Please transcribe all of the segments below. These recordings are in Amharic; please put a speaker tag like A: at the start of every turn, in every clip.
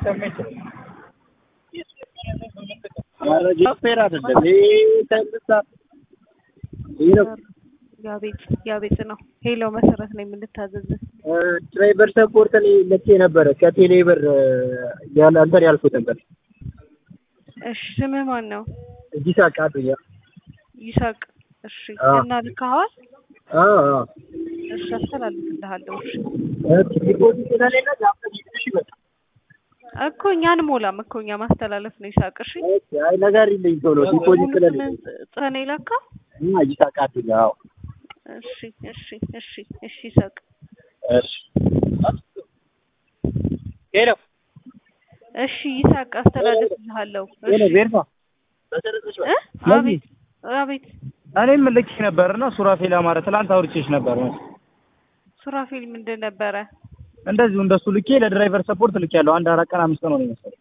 A: ሊሰማ ይችላል። መረጃ ፌር አይደለም። ይሄ ተምሳ ይሄ ነው
B: ያቤት ያቤት ነው። ሄሎ መሰረት ነው የምንታዘዝ።
A: ድራይቨር ሰፖርት እኔ ልኬ ነበረ ከቴሌ ብር ያለ አንተን ያልኩት ነበር።
B: እሺ ስምህ ማን ነው?
A: እዚህ ሳቃቱኛ
B: ይሳቅ። እሺ
A: አዎ።
B: እና ልካዋል?
A: አዎ አዎ
B: እሺ አስተላልፍልሃለሁ። እሺ
A: ዲፖዚት ስለሌለ ዛፍተሽ እሺ በቃ
B: እኮ እኛ አንሞላም እኮ እኛ ማስተላለፍ ነው። ይሳቅ። እሺ
A: አይ ነገር ይለኝ ቶሎ ዲፖዚት ስለሌለ
B: ሙሉስምን ጽፈህ ነው የላከው?
A: እና እዚህ ሳቃቱኛ አዎ
B: እሺ እሺ እሺ እሺ ይሳቅ።
A: እሺ ሄሎ
B: እሺ ይሳቅ አስተላልፍልሃለሁ።
A: ሄሎ
B: እሺ
A: ቤርፋ
B: እ? አቤት አቤት
C: እኔም ልኬ ነበር እና ሱራፌል አማረ ትላንት አውርቼሽ ነበር።
B: ሱራፌል ምንድን ነበረ?
C: እንደዚሁ እንደሱ ልኬ ለድራይቨር ሰፖርት ልኬ ያለው አንድ አራት ቀን አምስት ቀን ሆነ መሰለኝ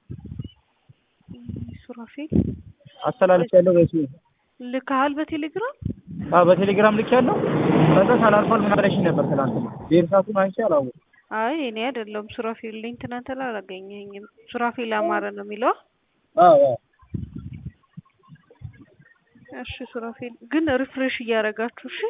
B: ሱራፌል
C: አስተላልፍ ያለው በሱ
B: ልካሃል በቴሌግራም?
C: አዎ በቴሌግራም ልኬ ያለው ከዛ ሳላልፏል ምን አለሽኝ ነበር ትላንት ቤርሳቱን አንቺ አላወኩም
B: አይ እኔ አይደለሁም ሱራፌል ነኝ። ትናንት ላይ አላገኘኝም። ሱራፌል አማረ ነው የሚለው።
A: አዎ አዎ
B: እሺ ሱራፌል ግን ሪፍሬሽ እያደረጋችሁ እሺ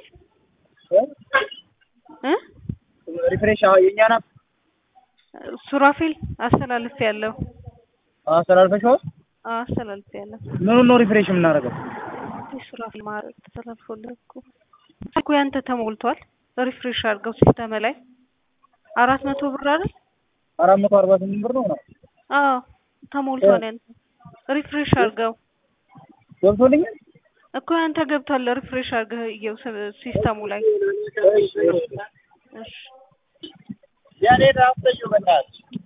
B: እ
A: ሪፍሬሽ አዎ የኛ ናት
B: ሱራፌል አስተላልፍ ያለው
A: አስተላልፈሽዋል
B: አስተላልፍ ያለው
C: ምኑን ነው ሪፍሬሽ የምናደርገው?
B: ሱራፌል ማለት ተላልፎልህ እኮ እኮ ያንተ ተሞልቷል። ሪፍሬሽ አድርገው ሲስተም ላይ አራት መቶ ብር አይደል?
C: አራት መቶ አርባ ስምንት ብር ነው ምናምን
B: አዎ ተሞልቷል። ያንተ ሪፍሬሽ አድርገው
A: ገብቶልኛል
B: እኮ ያንተ ገብቷል። ሪፍሬሽ አድርገህ እየው ሲስተሙ ላይ እሺ
A: ያኔ ራፍተዩ በእናትሽ